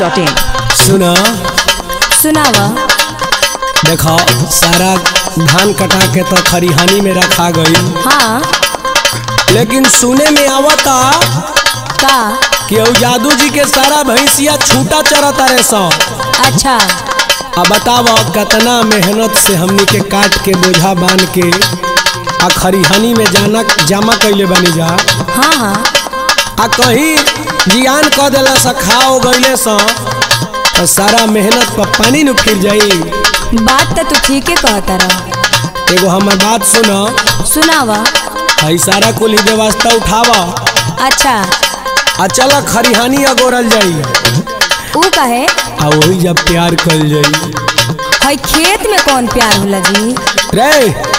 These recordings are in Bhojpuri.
masti.in सुना सुनावा देखो सारा धान कटा के तो खरिहानी में रखा गई हाँ लेकिन सुने में आवता का कि उ जादू जी के सारा भैंसिया छूटा चरता रे सो अच्छा अब बताव कितना मेहनत से हमनी के काट के बोझा बांध के आ खरिहानी में जाना जमा कैले बनी जा हाँ हाँ आ कहीं जियान क दिला सा खाओ गईले सा तो सारा मेहनत पर पानी न फिर जाई बात तो तू ठीक है कहता रहा एगो हमर बात सुनो सुनावा हई सारा कुल ही व्यवस्था उठावा अच्छा आ चल खरिहानी अगोरल जाई ऊ कहे आ वही जब प्यार कल जाई हई खेत में कौन प्यार होला जी रे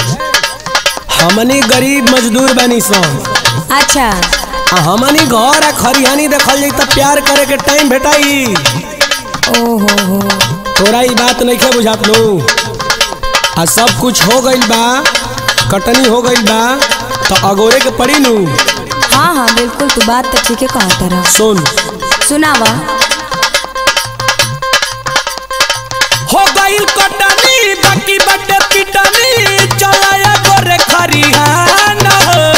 हमनी गरीब मजदूर बनी सो अच्छा आ हमनी घर आ खरिहानी देखल जाई त प्यार करे के टाइम भेटाई ओहो हो तोरा ई बात नहीं के बुझात लो आ सब कुछ हो गइल बा कटनी हो गइल बा तो अगोरे के पड़ी नु हाँ हाँ बिल्कुल तू बात तो ठीक है कहता रहा सुन सुनावा हो गइल कटनी बाकी बटे पिटनी चलाया गोरे खरिहाना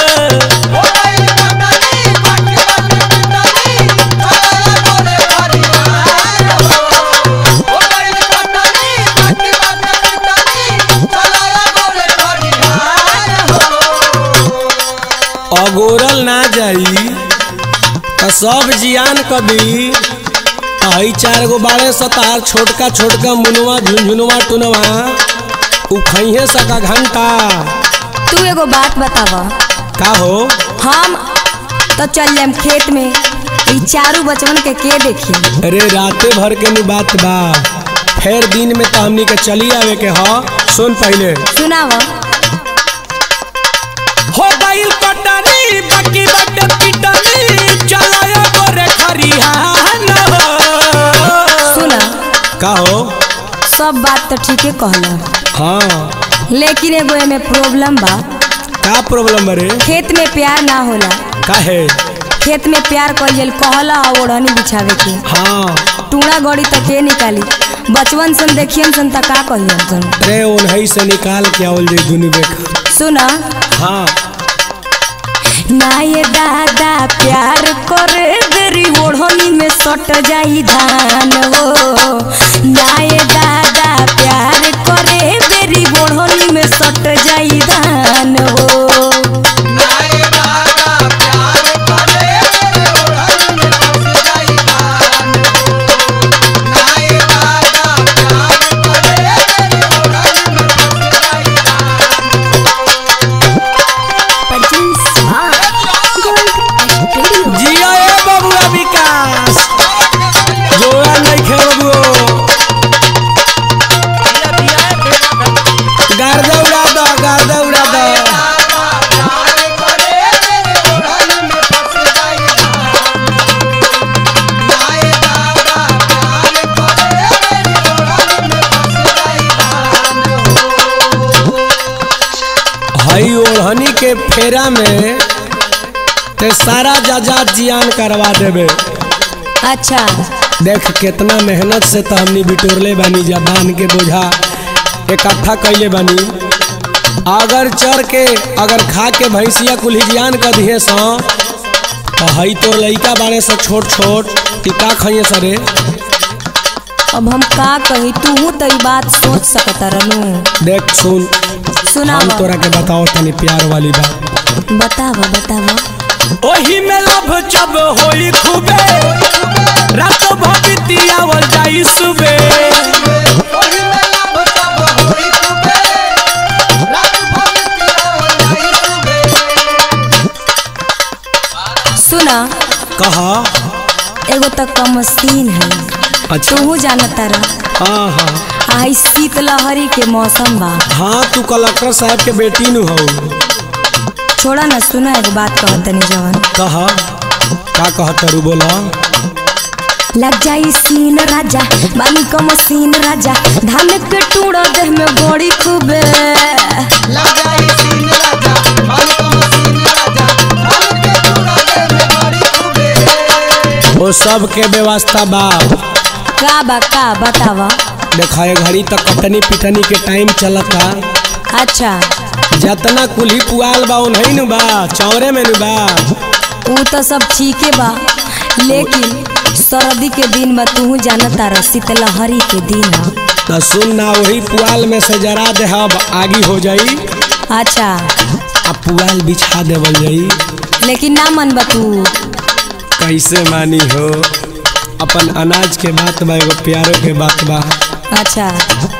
अगोरल ना जाई तो सब जियान कभी आई चार गो बारह सतार छोटका छोटका मुनवा झुनझुनवा टुनवा उखइहे सका घंटा तू एगो बात बतावा का हो हम तो चल जाम खेत में ई चारू बचवन के के देखी अरे राते भर के नु बात बा फिर दिन में तो हमनी के चली आवे के ह सुन पहले सुनावा हो गइल कटनी बाकी बटे पिटनी चलाया गोरे खरिहाना सुना का हो सब बात तो ठीक है कहला हाँ लेकिन एगो एमे प्रॉब्लम बा का प्रॉब्लम बरे खेत में प्यार ना होला का है खेत में प्यार कइल जाइल कहला आ ओढ़नी बिछावे के हाँ टूणा गड़ी तक के निकाली बचवन सन देखियन सन त का कहियन सन रे उन्हीं से निकाल के आवल जाई दुनु बेखा सुना हाँ ना ये दादा प्यार करे बेरी ओढ़नी में सट जाई धान हो ना ये दादा प्यार करे बेरी ओढ़नी में सट जाई धान हो जिया ए बबुआ विकास जोड़ा नहीं खे बबुओ गार्दा उड़ा दो गार्दा उड़ा दो हई ओढ़नी के फेरा में ते सारा जाजात जियान करवा देबे अच्छा देख कितना मेहनत से तो हमनी बिटोरले बानी जा बांध के बोझा इकट्ठा कैले बानी अगर चर के अगर खा के भैंसिया कुल्हिजियान कर दिए सो तो हई तोर लइका बारे से छोट छोट टिका खाइए सरे अब हम का कही तू तो ई बात सोच सकता रहनू देख सुन हम सुनावा तोरा के बताओ तनी प्यार वाली बात बतावा बतावा ओही में लभ जब होई खूबे रात भगतियावल जाई सुबे सुना कहा एगो तो कमसीन है अच्छा तू जानता रह हाँ हाँ आई शीतलहरी के मौसम बा हाँ तू कलेक्टर साहब के बेटी नु हो छोड़ा ना सुना एगो बात कहतनी जवन कहा का कहत रू बोला लग जाई सीन राजा बानी कमसीन राजा धान के टूड़ा देह में बड़ी खूबे वो सब के व्यवस्था बा का बा का बतावा देखा ये घड़ी तक कटनी पिटनी के टाइम चलता अच्छा जतना कुल्ही पुआल बा उन्हीं नु बा चौरे में नु बा ऊ तो सब ठीके बा लेकिन सर्दी के दिन में तू जानता रह शीतलहरी के दिन ह तो सुन ना वही पुआल में से जरा दे अब आगी हो जाई अच्छा आ पुआल बिछा देवल जाई लेकिन ना मन बा तू कैसे मानी हो अपन अनाज के बात बा एगो प्यारो के बात बा अच्छा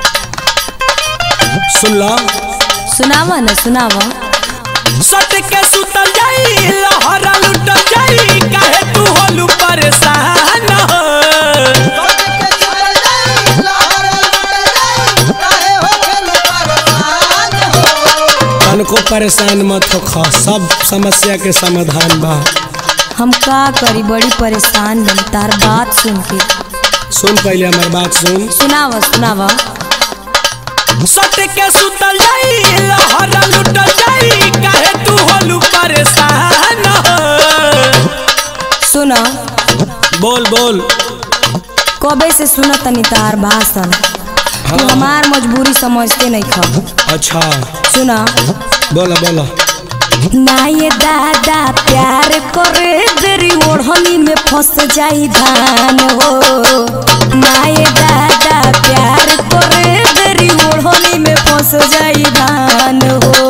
सुन लो सुनावा न सुनावा सट के सुतल जाई लहरा लुटल जाई काहे तू होलू परेशान हो तन को परेशान मत हो खा सब समस्या के समाधान बा हम का करी बड़ी परेशान बन तार बात सुन के सुन पहले हमार बात सुन सुनावा सुनावा सट के सुतल जाई लहरा लुटल जाई काहे तू होलू परेशान हो सुना बोल बोल कबे से सुना तनी तार भाषण तू हमार मजबूरी समझते नहीं खा अच्छा सुना बोला बोला ना ये दादा प्यार करे तेरी ओढ़नी में फंस जाई धान हो ना ये दादा प्यार करे तेरी ओढ़नी में फंस जाई धान हो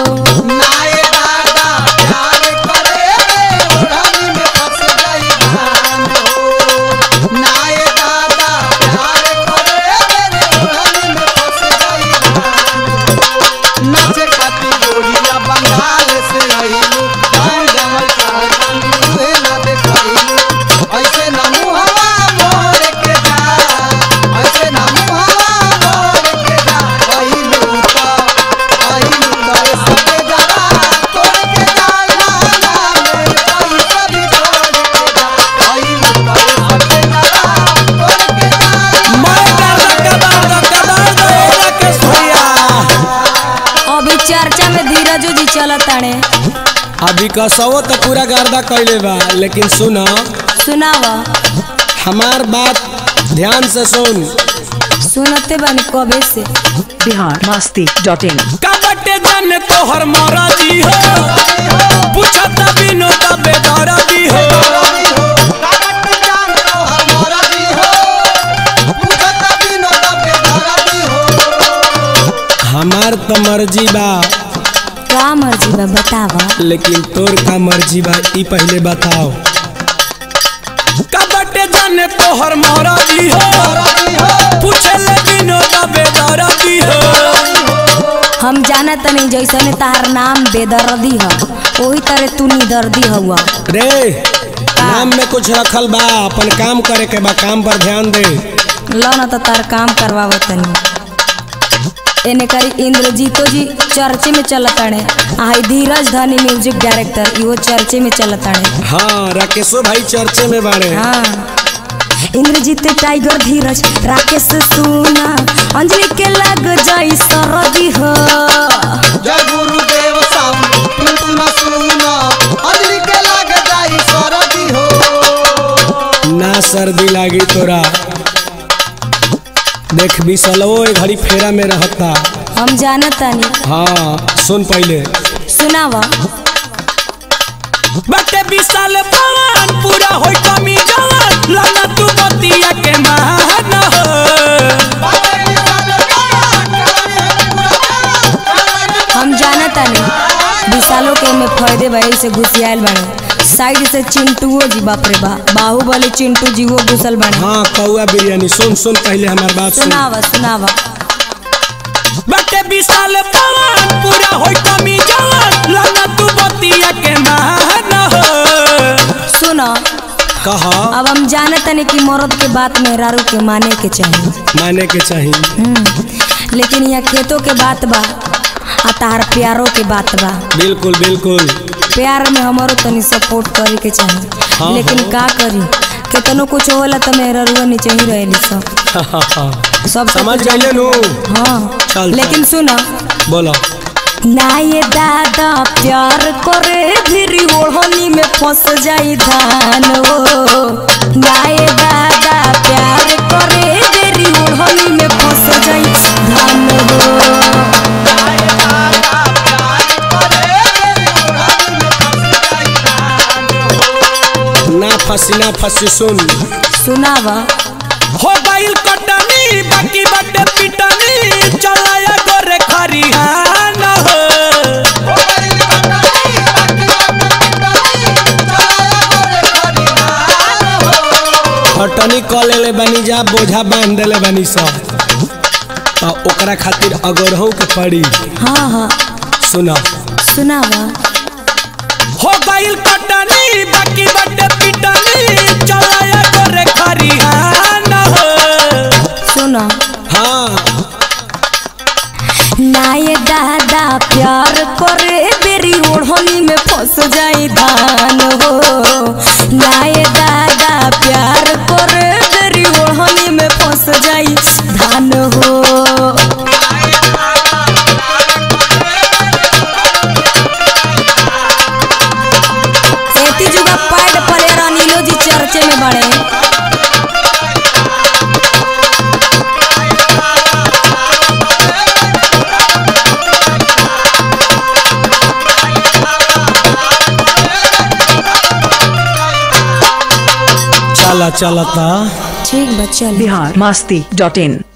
बंगाल से आइलू गाँव जमल काल तुहे ना देखैलू ऐसे ना मुहवा मोर के जा ऐसे ना मुहवा मोर के जा आइलू तो आइलू तो सबे जरा तोड़ के जाई ना ना मेरे कोई सभी तोड़ के जा आइलू तो सबे जरा तोड़ के जाई मैं कर कबार दो कबार दो एला के सोया अभी चर्चा में धीरजो जी चलत ताणे अभी कसवो तो पूरा गर्दा कैले बा लेकिन सुन सुनावा हमार बात ध्यान से सुन सुनते बानी कबे से बिहार मस्ती डॉट इन कबटे जन तोहर मरजी हो पूछत बिनो दबे दरदी हो हमार तो मर्जी बा का मर्जी बा बतावा लेकिन तोर का मर्जी बा ई पहले बताओ कबटे जन तोहर मरजी हो पूछे ले बिनो दबे दरदी हो हम जाना तनी जैसने तार नाम बेदर्दी ह वही तरह तू निदर्दी हुआ रे नाम में कुछ रखल बा अपन काम करे के बा काम पर ध्यान दे लो ना तो तार काम करवावत तनी एने करी इंद्रजीतो जी चर्चे में चलताणे आई धीरज धनी म्यूजिक डायरेक्टर इहो चर्चे में चलताणे हाँ राकेशो भाई चर्चे में बाड़े हाँ इंद्रजीत टाइगर धीरज राकेश सुना अंजलि के लग जाई सरदी हो जय गुरुदेव साउंड तुम तुम सुनो अंजलि के लग जाई सरदी हो ना सर्दी लागी तोरा देख बिसलवो ए घड़ी फेरा में रहता हम जानत तानी हाँ सुन पहले सुनावा बटे बिसाल पवन पूरा होई कमी जवन लना तू बतिया के मान हो हम जानत तानी विशालो के में फायदे भाई से घुसियाल बने साइड से चिंटुओ जी बाप रे बा बाहुबली चिंटू जी वो घुसल बने हाँ कौआ बिरयानी सुन सुन पहले हमार बात सुन सुनावा सुनावा बटे बिसाल पवन पूरा होई कमी जवन लना तू बतिया के मान हो सुनो कहा अब हम जानत तानी कि मर्द के बात मेहरारू के माने के चाहिए माने के चाहिए हम्म, लेकिन यहाँ खेतों के बात बा आ तार प्यारो के बात बा बिल्कुल बिल्कुल प्यार में हमारो तनी सपोर्ट करे के चाहिए हाँ, लेकिन हाँ। का करी केतनो कुछ होला तो मेहरुआ नीचे ही रहेली सब सब समझ गए नु हाँ चल, लेकिन सुनो बोलो ना ये दादा प्यार करे फिर ओढ़नी में फंस जाई धान हो ना ये दादा प्यार करे फसीना फसी सुन सुनावा हो गइल कटनी बाकी बटे पिटनी चलाया गोरे खरिहान हो खटनी क लेले बानी जा बोझा बांध देले बानी सब तो ओकरा खातिर अगरहू के पड़ी हाँ हाँ सुना सुनावा हो गइल कटनी बाकी बटे पिटनी चलाया गोरे खरिहान हो सुना हाँ नाये दादा प्यार करे बेरी ओढ़नी में फंस जाई धान हो नाये दादा प्यार करे बेरी ओढ़नी में फंस जाई धान हो एती जुगा पैड परे नीलो जी चर्चे में बड़े चला चला ता ठीक बच्चा बिहार मस्ती डॉट इन